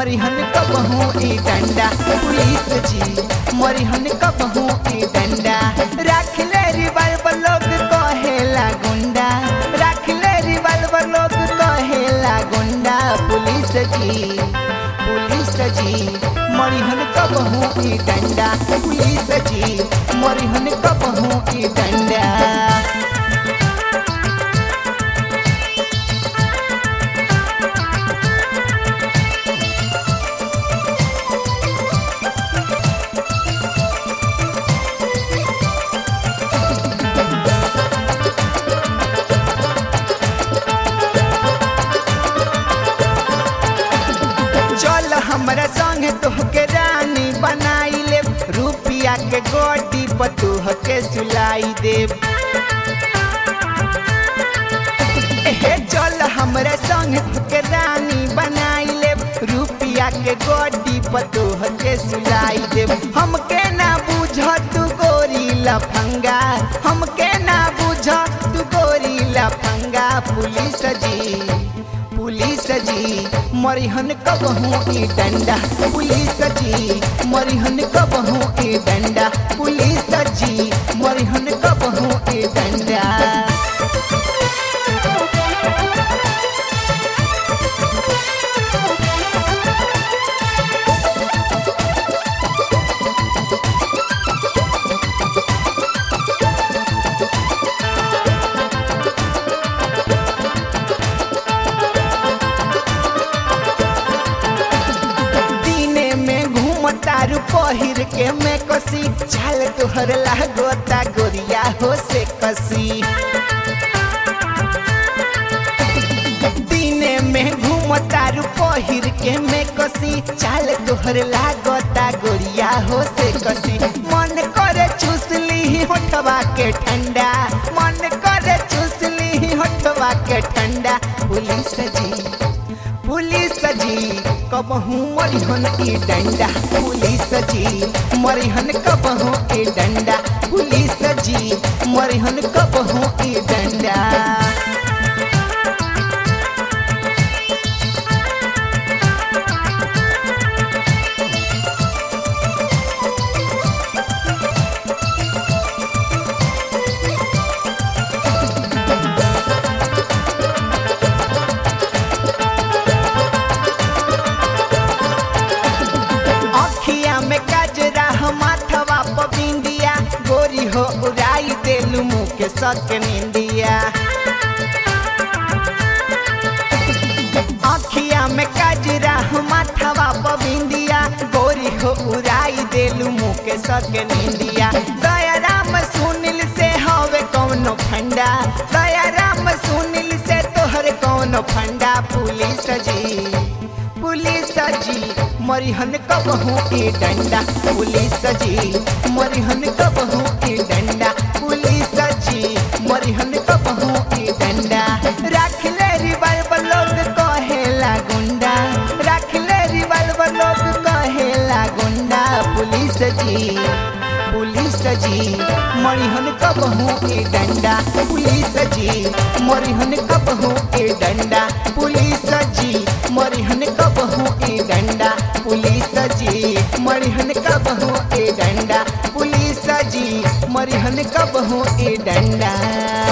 मरिहन कबहू ई डंडा पुलिस जी मरिहन कबहू ई डंडा राख ले रिवाल्वर लोग कहेला गुंडा राख ले रिवाल्वर लोग कहेला गुंडा पुलिस जी पुलिस जी मरिहन कबहू ई डंडा पुलिस जी मरिहन कबहू ई डंडा चल हमरा संग तोहके रानी बनाई ले रुपिया के गोडी पतोह के सुलाई देव एहे चल हमरा संग तोहके रानी बनाई ले रुपिया के गोडी पतोह के सुलाई देव हमके ना बुझ तू गोरी लफंगा हमके ना बुझ तू गोरी लफंगा पुलिस जी पुलिस जी मरिहन कबहू ई डंडा पुलिस जी मरिहन कबहू ई डंडा पुलिस जी मरिहन कबहू ई डंडा दीने में घूमतारू पहिर के में कसी छाल तोहर लागोता गोरिया हो से कसी दीने में घूमतारू पहिर के में कसी चाल तोहर लागोता गोरिया हो से कसी मन करे चूसली होठवा के ठंडा मन करे चूसली होठवा के ठंडा पुलिस जी पुलिस जी कबहू मरिहन ई डंडा पुलिस जी मरिहन कबहू ई डंडा पुलिस जी मरिहन कबहू ई डंडा अखिया में कजरा माथवा पबिंदिया गोरी हो उड़ाई देलू मुँह के सक निंदिया अखिया में कजरा माथवा पबिंदिया गोरी हो उड़ाई देलू मुँह के सक निंदिया दया राम सुनिल से हवे कौनो फंडा दया राम सुनिल से तोहर कौनो फंडा पुलिस जी पुलिस जी मरिहन कबहू ई डंडा पुलिस जी मरिहन कबहू ई डंडा पुलिस जी मरिहन कबहू ई डंडा राख ले रिवाल्वर लोग कहेला गुंडा राख ले रिवाल्वर लोग कहेला गुंडा पुलिस जी पुलिस जी मरिहन कबहू ई डंडा पुलिस जी मरिहन कबहू ई डंडा पुलिस जी मरिहन कबहू ई डंडा पुलिस जी मरिहन कबहू ई डंडा पुलिस जी मरिहन कबहू ई डंडा